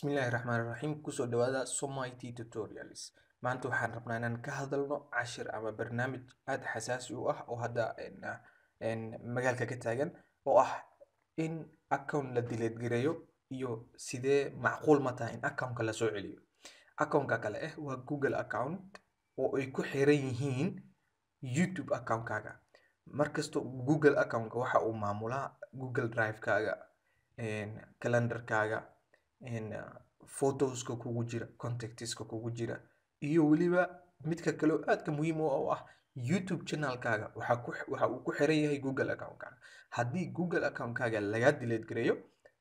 Bismillahi Raxmaani Raxiim kusoo dhawaada Somali Tutorials maanta waxaan rabnaa inaan ka hadalno cashir ama barnaamij aad xasaasi u ah oo hadda magaalka ka taagan oo ah in account la delete gareeyo iyo sidee macquul ma tahay in accountka la soo celiyo accountka kale eh waa Google account oo ay ku xiran yihiin YouTube accountkaaga markasto Google accountka waxa uu maamulaa Google Drive-kaaga calendarkaaga photoska kugu jira contactska kugu jira iyo weliba midka kale oo aadka muhiim u ah oo ah YouTube channelkaaga waxa ku waxa uu ku xiran yahay Google accountkaaga haddii Google accountkaaga laga delete gareeyo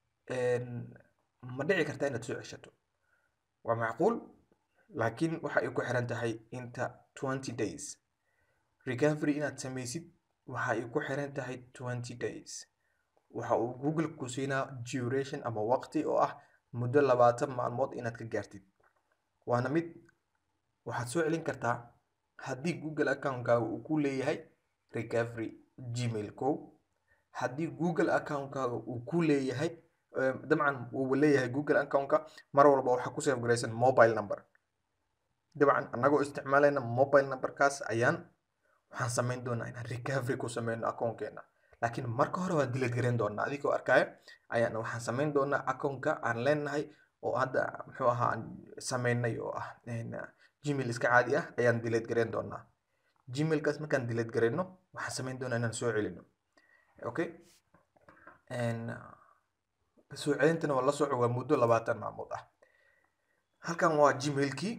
ma dhici karta inaad soo ceshato waa macquul laakiin waxa ay ku xiran tahay inta 20 days recovery inaad sameysid waxa ay ku xiran tahay 20 days waxa uu Google ku siinaa duration ama waqti oo ah muddo labaatan maalmood inaad ka gaartid waana mid waxaad soo celin kartaa haddii Google accountkaaga uu ku leeyahay recovery gmail kow haddii Google accountkaaga uu ku leeyahay dabcan uu leeyahay Google accountka mar walba waxaa ku save garaysan mobile number dabcan annagoo isticmaalayna mobile numberkaas ayaan waxaan samayn doonaa inaan recovery ku sameyno accountkeena laakiin marka hore waa delete gareyn doonaa adigoo arkaya ayaan waxaan samayn doonaa accountka aan leenahay oo hadda muxuu ahaa aan sameynay oo ah gmail iska caadi ah ayaan delete gareyn doonaa gmailkaas markaan delete gareyno waxaan samayn doonaa inaan soo celino okay soo celintana waa la soco waa muddo labaatan maalmood ah halkan waa gmailkii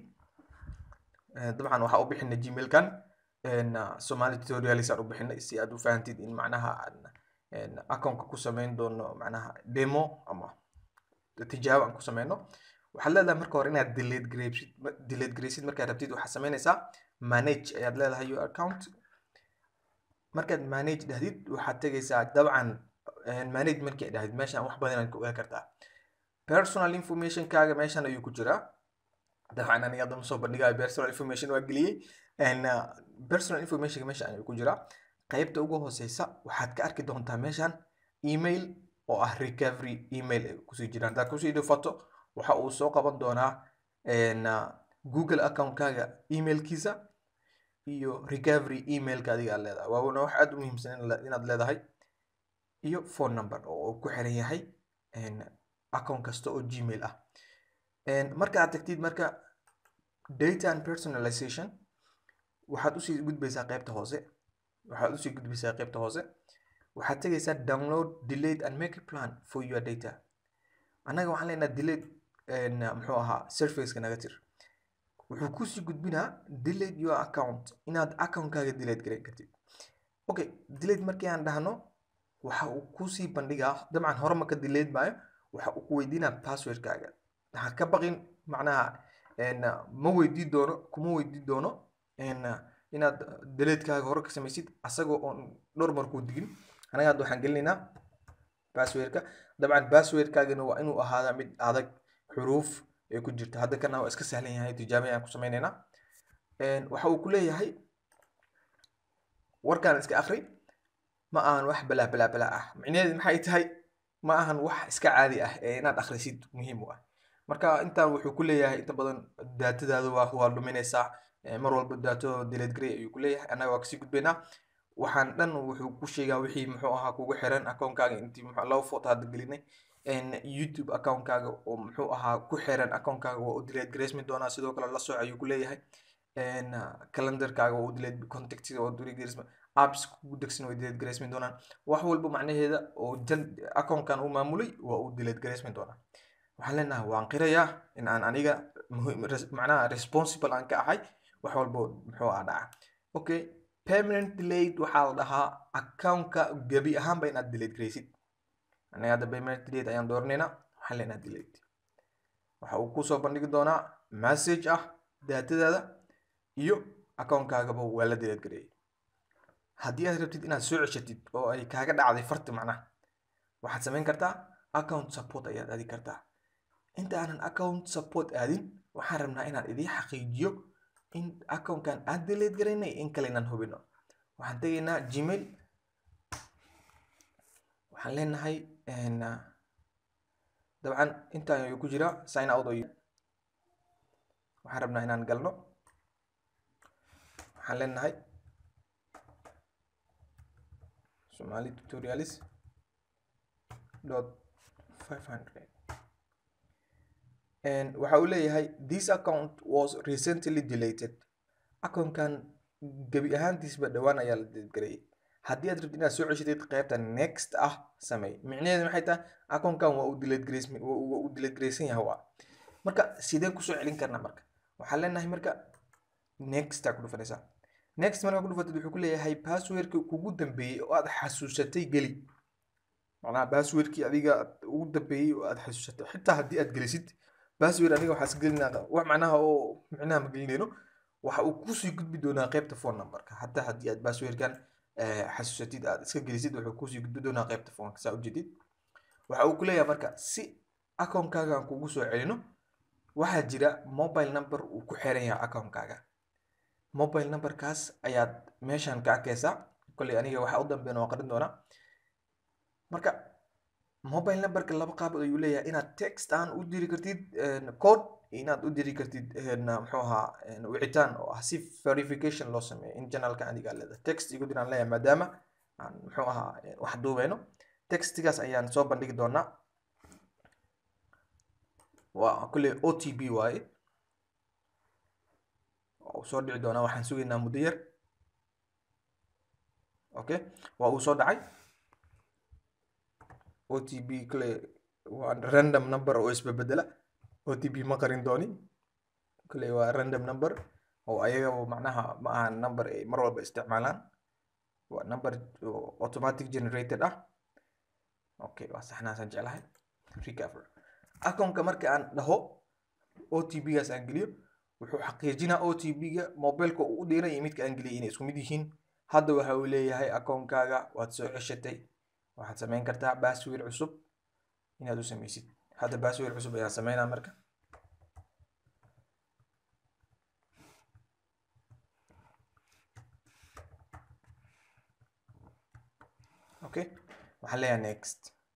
dabcan waxaa u bixinay gmailkan Somali tutorials aan u bixinay si aad u fahantid in macnaha aan accountka ku sameyn doono macnaha demo ama tijaabo aan ku sameyno waxaad leedahay marka hore inaad delete gareysid delete gareysid markaad rabtid waxaad sameynaysaa manage ayaad leedahay your account markaad manage dhahdid waxaad tegaysaa dabcan manage markii aad dhahdid meeshaan wax badan aad ka ogaan kartaa personal informationkaaga meeshaan ayuu ku jiraa dabcan aniga hadda ma soo bandhigayo personal information waa geliyey personal information meesha ayuu ku jiraa qaybta ugu hooseysa waxaad ka arki doontaa meeshan email oo ah recovery email ay kusii jiraan haddaad kusii dhufato waxa uu soo qaban doonaa google accountkaaga emailkiisa iyo recovery emailka adiga aad leedahay waana wax aad u muhiimsan inaad leedahay iyo phone number oo uu ku xiran yahay account kasta oo gmail ah marka aad tagtid marka data and personalization waxaad usii gudbaysaa qaybta hoose waxaad usii gudbaysaa qaybta hoose waxaad tegaysaa download delete and make a plan for your data annaga waxaan leenahay delete muxuu ahaa surfaceka naga tir wuxuu kusii gudbinaa delete your account inaad accountkaaga delete gareyn kartid okay delete markii aan dhahno waxa uu kusii bandhigaa dabcan hore maka delete maayo waxa uu ku weydiinaa passwordkaaga ha ka baqin macnaha ma weydii doono kuma weydii doono inaad deletekaaga hore ka samaysid asagoo oon dhowr mar kuu digin anaga hadda waxaan gelinaynaa passwordka dabcan passwordkaagana waa inuu ahaadaa mid adag xuruuf ay ku jirto hadda kana waa iska sahlan yahay tijaabo ayaan ku sameynaynaa waxa uu ku leeyahay warkaan iska akri ma ahan wax balaa balaa balaa ah micnaheedu maxay tahay ma ahan wax iska caadi ah ee inaad akhrisid muhiim u ah marka intaan wuxuu ku leeyahay inta badan daatadaada waa waa dhuminaysaa mar walba daato delete gray ayuu ku leeyahay annaga waa kasii gudbaynaa waxaan dhan wuxuu ku sheegaa wixii muxuu ahaa kugu xiran accountkaaga intii laba foto hadda gelinay youtube accountkaaga oo muxuu ahaa ku xiran accountkaaga waa u delete gareysmi doonaa sidoo kale la soc ayuu ku leeyahay calendarkaaga waa u delete contactiga waa u delete gareysmi apps kugu degsan way delete gareysmi doonaan wax walba macnaheeda oo accountkan uu maamulay waa u delete gareysmi doonaa waxaan leenahay waan qirayaa in aan aniga macnaha responsible aan ka ahay wax walba muxuu ah dhaca okay permanent delayed waxaa la dhahaa accountka gebi ahaanba inaad delete gareysid aniga hadda permanent delayed ayaan dooranaynaa waxaan leenahay delete waxa uu kusoo bandhigi doonaa message ah daatadaada iyo accountkagaba waa la delete gareeyay haddii aad rabtid inaad soo ceshatid oo ay kaaga dhacday farti macnaha waxaad samayn kartaa account support ayaad aadi kartaa inta aanan account support aadin waxaan rabnaa inaan idiin xaqiijiyo in accountkan aad delete garaynay in kale inaan hubino waxaan tegaynaa gmail waxaan leenahay dabcan intaan ayuu ku jiraa sign out ayuu waxaan rabnaa inaan galno waxaan leenahay somali tutorialis dot five hundred waxa uu leeyahay this account was recently deleted accountkan gebi ahaantiisba dhowaan ayaa la deedgareeyay haddii aad rabtid inaad soo ceshatid qaybta next ah sameey micnaheedu maxay tahay accountkan waa uu deletgrays waa uu deletgraysan yahay waa marka sidee kusoo celin karnaa marka waxaan leenahay marka next aa ku dhufanaysaa next markaa ku dhufatid wuxuu ku leeyahay passwordki kugu dambeeyey oo aad xasuusatay geli macnaha passwordkii adiga ugu dambeeyey oo aad xasuusatay xitaa haddii aad gelisid password aniga waxaas gelinaa wax macnaha oo micnaha ma gelinayno waxa uu kusii gudbi doonaa qaybta phone numberka hataa haddii aad passwordkan xasuusatid aad iska gelisid wuxuu kusii gudbi doonaa qaybta phoneka saa ujeedid waxa uu ku leeyahay marka si account-kaaga aan kugu soo celino waxaa jira mobile number uu ku xiran yahay account-kaaga mobile numberkaas ayaad meeshan ka arkaysaa kolley aniga waxa u dambeyn oo qarin doonaa marka mobile numberka laba qaabood ayuu leeyahay inaad text aan u diri kartid code inaad u diri kartid muxuu ahaa wicitaan oo ah si verification loo sameeyo in channelka adiga leeda text igu diraan leeyahay maadaama aan muxuu ahaa wax duubeyno textigaas ayaan soo bandhigi doonaa waa kulley o t b waaye uu soo dhici doonaa waxaan sugaynaa muddo yar okay waa uu soo dhacay o t b kale waa random number oo isbebedela o t b ma qarin doonin kale waa random number oo ayaga macnaha ma aha number ay mar walba isticmaalaan waa number automatic generated ah okay waa saxnaasaan jeclahay recover accountka marka aan dhaho o t b gaas aan geliyo wuxuu xaqiijinaa o t b-ga mobileka uu u dhiiran iyo midka aan geliyay inay isku mid yihiin hadda waxa uu leeyahay account-kaaga waad soo ceshatay waxaad samayn kartaa password cusub inaad u samaysid hadda password cusub ayaan sameynaa marka okay waxaan leeyahay next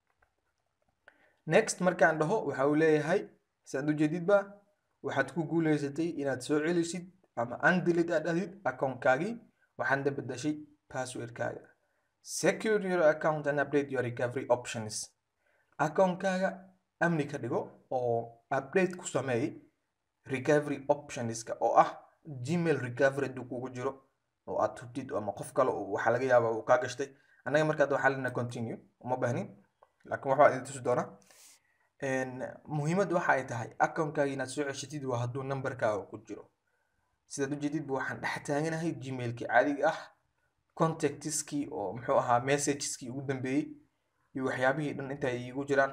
next markaan dhaho waxa uu leeyahay saad ujeedidba waxaad ku guuleysatay inaad soo celisid ama undelete aad ahdid account-kaagii waxaadna bedashay passwordkaaga secure your account and update your recovery options account-kaaga amni ka dhigo oo update ku sameey recovery optionska oo ah gmail recovery hadduu kugu jiro oo aad hubtid ama qof kale waxaa laga yaabaa uu kaa gashtay annaga markaad waxaa lena continue uma baahnin laakiin waxbaa idin tusi doonaa muhiimadda waxa ay tahay account-kaaga inaad soo ceshatid waa hadduu numberkaaga ku jiro sidaad ujeedidba waxaan dhex taaganahay gmailkii caadiga ah contactiskii oo muxuu ahaa messageskii ugu dambeeyey iyo waxyaabihii dhan inta ay iigu jiraan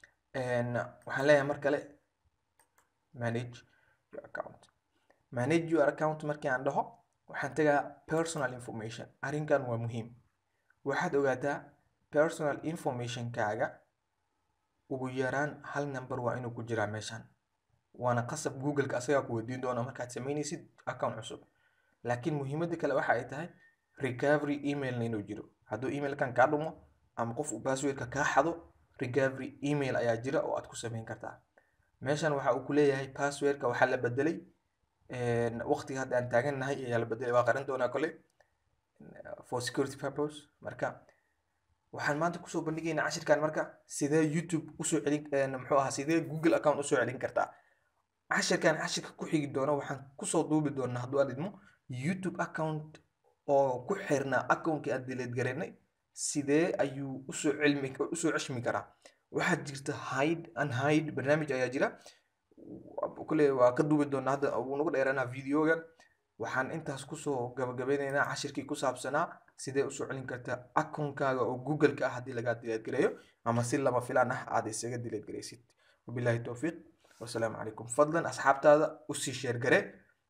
waxaan leeyahay mar kale manage your account manage your account markii aan dhaho waxaan tegaa personal information arrinkan waa muhiim waxaad ogaataa personal informationkaaga ugu yaraan hal number waa inuu ku jiraa meeshan waana qasab googleka asagaa ku weydiin doona markaad sameynaysid account cusub laakiin muhiimadda kale waxa ay tahay recovery emailna inuu jiro hadduu emailkan kaa dhumo ama qof uu passwordka kaa xado recovery email ayaa jira oo aad ku sameyn kartaa meeshan waxa uu ku leeyahay passwordka waxaa la bedelay waqtiga hadda aan taagannahay ayaa la bedelay waa qarin doonaa kole for security purpose marka waxaan maanta kusoo bandhigaynaa cashirkan marka sidee youtube usoo celin muxuu ahaa sidee google account usoo celin kartaa cashirkan cashirka ku xigi doona waxaan kusoo duubi doonaa hadduu aad idmo youtube account oo ku xirnaa accountkii aan delete garaynay sidee ayuu usoo cilmi usoo ceshmi karaa waxaa jirta hide and hide barnaamij ayaa jira kule waa ka duubi doonaa hadda wuu nagu dheeranaa videogan waxaan intaas kusoo gabagabeynaynaa cashirkii ku saabsanaa sidee usoo celin kartaa accountkaaga oo googleka ah haddii lagaa dileed gareeyo ama si lama filaan ah aad isaga dileed gareysid wabillahi towfiiq wasalaamu calaykum fadlan asxaabtaada usii sheergare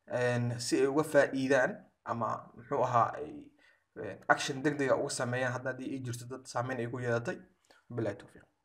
si ay uga faa'iidaan ama muxuu ahaa ay action degdega uga sameeyaan hadda haddii ay jirto dad saameyn ay ku yeelatay wabillahi towfiiq